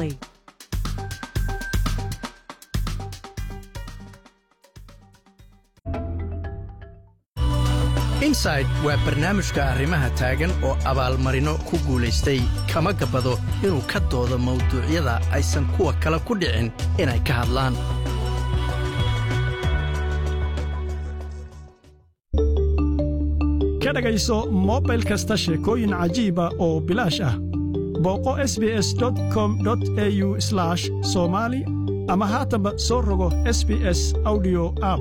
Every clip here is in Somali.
automatically. inside waa barnaamijka arrimaha taagan oo abaalmarino ku guulaystay kama gabbado inuu ka doodo mawduucyada aysan kuwa kale ku dhicin inay ka hadlaan ka dhegayso mobil kasta sheekooyin cajiiba oo bilaash ah booqo sbs com au somali ama haatanba soo rogo sbs audio app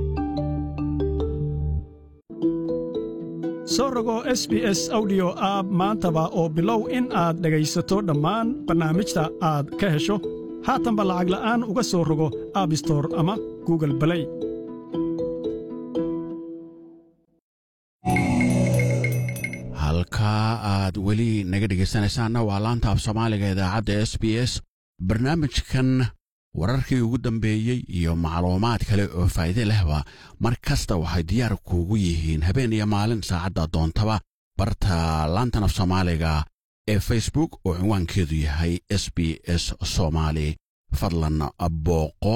soo rogo sbs audio app maantaba oo bilow in aad dhegaysato dhammaan barnaamijta aad ka hesho haatanba lacag la'aan uga soo rogo abbstor ama google balay halkaa aad weli naga dhegaysanaysaanna waa laanta af soomaaliga idaacadda s b s barnaamijkan wararkii ugu dambeeyey iyo macluumaad kale oo faa'iide lehba mar kasta waxay diyaar kuugu yihiin habeen iyo maalin saacadda doontaba barta laantan af soomaaliga ee facebook oo cinwaankeedu yahay s b s soomaali fadlan booqo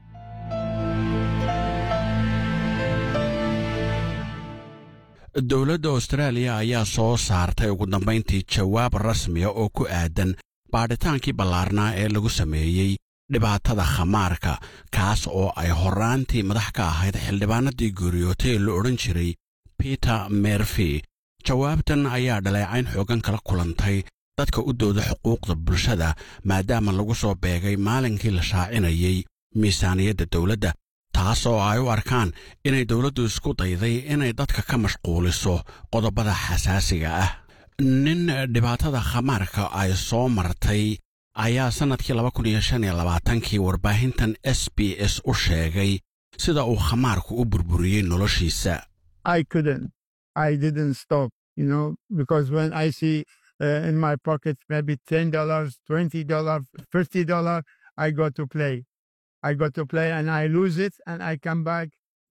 dowladda austraaliya ayaa soo saartay ugu dambayntii jawaab rasmiya oo ku aadan baadhitaankii ballaarnaa ee lagu sameeyey dhibaatada khamaarka kaas oo ay horraantii madax ka ahayd xildhibaanadii geeriyootay ee la odhan jiray peter merfy jawaabtan ayaa dhaleecayn xooggan kala kulantay dadka u dooda xuquuqda bulshada maadaama lagu soo beegay maalinkii la shaacinayey miisaaniyadda dowladda taas oo ay u arkaan inay dowladdu isku dayday inay dadka ka mashquuliso qodobada xasaasiga ah nin dhibaatada khamaarka ay soo martay ayaa sannadkii laba kun iyo shan iyo labaatankii warbaahintan s b s u sheegay sida uu khamaarku u burburiyey noloshiisa I couldn't. I didn't stop, you know, because when I see uh, in my pocket maybe ten dollars, twenty dollars, fifty dollars, I go to play. I go to play and I lose it and I come back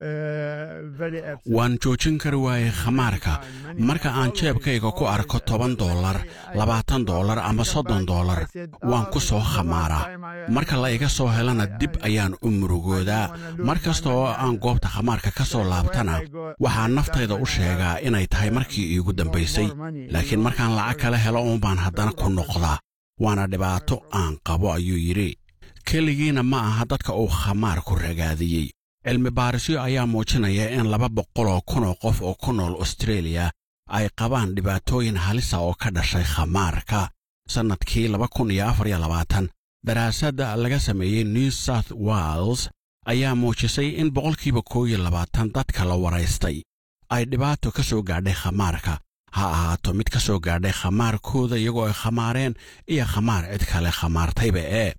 uh, very upset. waan joojin kari waayey khamaarka marka aan jeebkayga ku arko toban dollar labaatan dollar ama soddon dollar waan ku soo khamaaraa marka la iga soo helana dib ayaan u murugoodaa mar kasta oo aan goobta khamaarka ka soo laabtana waxaa naftayda u sheegaa inay tahay markii iigu dambaysay laakiin markaan lacag kala helo uunbaan haddana ku noqdaa waana dhibaato aan qabo ayuu yidhi keligiina ma aha dadka uu khamaarku ragaadiyey cilmi baarisyo ayaa muujinaya in laba boqoloo kunoo qof oo ku nool austreeliya ay qabaan dhibaatooyin halisa oo ka dhashay khamaarka sannadkii laba kun iyo afar iyo labaatan daraasadda laga sameeyey new south wales ayaa muujisay in boqolkiiba koo iyo labaatan dadka la waraystay ay dhibaato ka soo gaadhay khamaarka ha ahaato mid ka soo gaadhay khamaarkooda iyagoo ay khamaareen iyo khamaar cid kale khamaartayba ee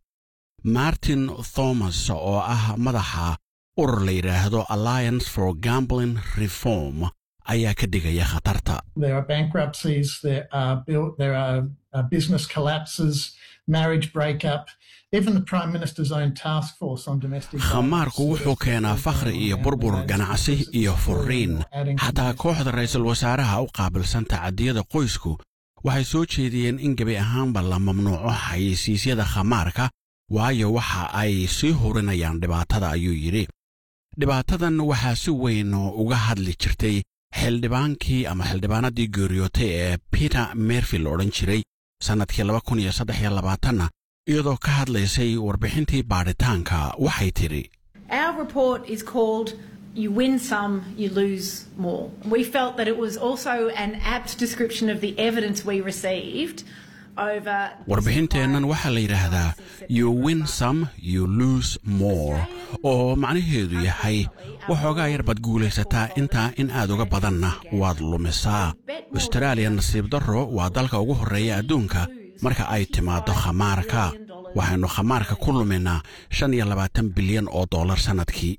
martin thomas oo ah madaxa urur la yidhaahdo alliance for gambling reform ayaa ka digaya khatarta There are bankruptcies, there are, built, there are uh, business collapses, marriage breakup. Even the Prime Minister's own task force on domestic khamaarku wuxuu keenaa fakhri iyo burbur ganacsi iyo furriin xataa kooxda ra'iisul wasaaraha u qaabilsan tacadiyada qoysku waxay soo jeediyeen in gebi ahaanba la mamnuuco xayeysiisyada khamaarka waayo waxa ay sii hurinayaan dhibaatada ayuu yidhi dhibaatadan waxaa si weyn uga hadli jirtay xildhibaankii ama xildhibaanadii geeriyootay ee peter merfy la odhan jiray sannadkii laba kun iyo saddex iyo labaatanna iyadoo ka hadlaysay warbixintii baadhitaanka waxay tidhi Our report is called You Win Some, You Lose More. We felt that it was also an apt description of the evidence we received over. warbixinteennan waxaa la yidhaahdaa you win some you lose more oo macnaheedu yahay waxoogaa yar baad guulaysataa intaa in aad uga badanna waad lumisaa austraaliya nasiib darro waa dalka ugu horreeya adduunka marka ay timaaddo khamaarka waxaynu khamaarka ku luminaa shan iyo labaatan bilyan oo dollar sannadkii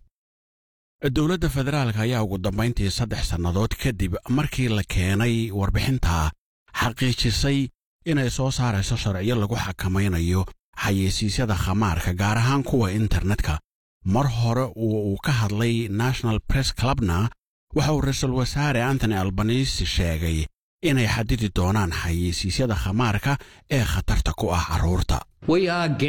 dowladda federaalka ayaa ugu dambayntii saddex sannadood kadib markii la keenay warbixinta xaqiijisay inay soo saarayso sharciyo lagu xakamaynayo xayeysiisyada khamaarka gaar ahaan kuwa internetka mar hore uu uu ka hadlay national press clubna waxa uu ra-iisul wasaare antony albanisi sheegay inay xadidi doonaan xayeysiisyada khamaarka ee khatarta ku ah carruurta